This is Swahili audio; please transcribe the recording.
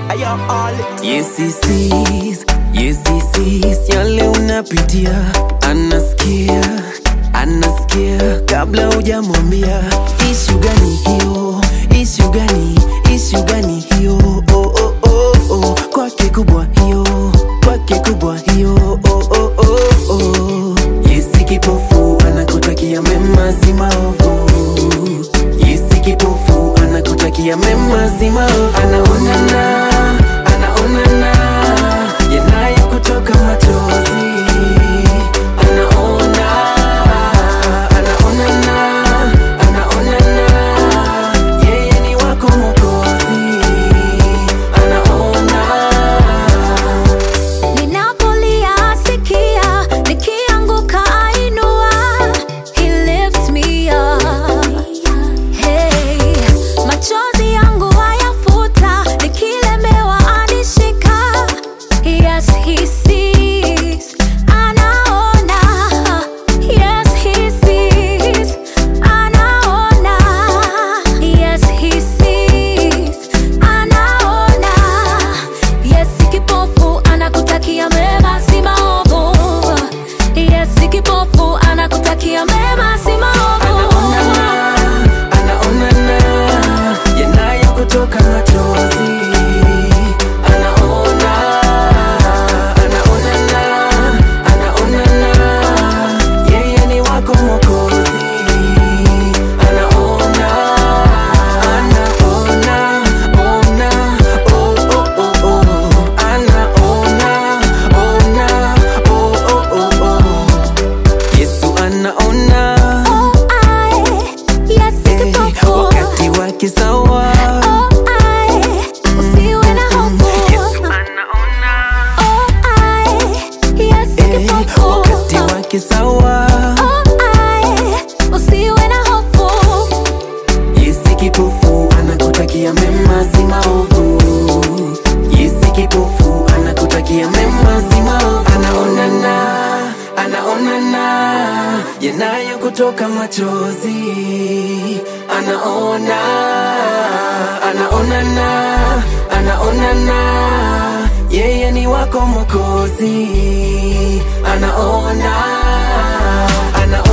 Ayo, all it. Yes, he sees, yes, he sees yale unapitia, anasikia, anasikia kabla hujamwambia. Ishu gani hiyo? Ishu gani? Ishu gani hiyo? Oh, oh, oh, oh. Kwake kubwa hiyo, kwake kubwa hiyo. Oh, oh, oh, oh. Yesi kipofu anakutakia mema, si maovu. Yesi kipofu anakutakia mema, si maovu. Anaonana, anaonana yanayo kutoka machozi. Anaona, anaonana, anaonana yeye ni wako Mwokozi. Anaona Ninapolia asikia, nikianguka ainua. He lifts me up. Hey, machozi yangu ayafuta, nikilemewa anishika. Yes, he sees, anaona. Yes, he sees, anaona. Yes, he sees, anaona. Yes, kipofu anakutakia mema, si maovu. Yes, kipofu anakutakia mema, si maovu. anaonana, anaonana yanayo kutoka machozi. Anaona, anaonana, anaonana yeye ni wako Mwokozi. Anaona, anaona, ona, oh, oh, oh, oh. Anaona, ona, oh, oh, oh, oh. Yesu anaona Oh, I, yes, Eh, kipofu. wakati wake sawa Oh, I, usiwe na hofu. Oh, I, yes, Eh, kipofu. wakati wake sawa Oh, I, usiwe na hofu. yesi kipofu anakutakia mema si maovu yesi kipofu anakutakia mema si maovu anaonana anaonana yanayo kutoka machozi anaona anaonana anaonana yeye ni wako mwokozi anaona anaona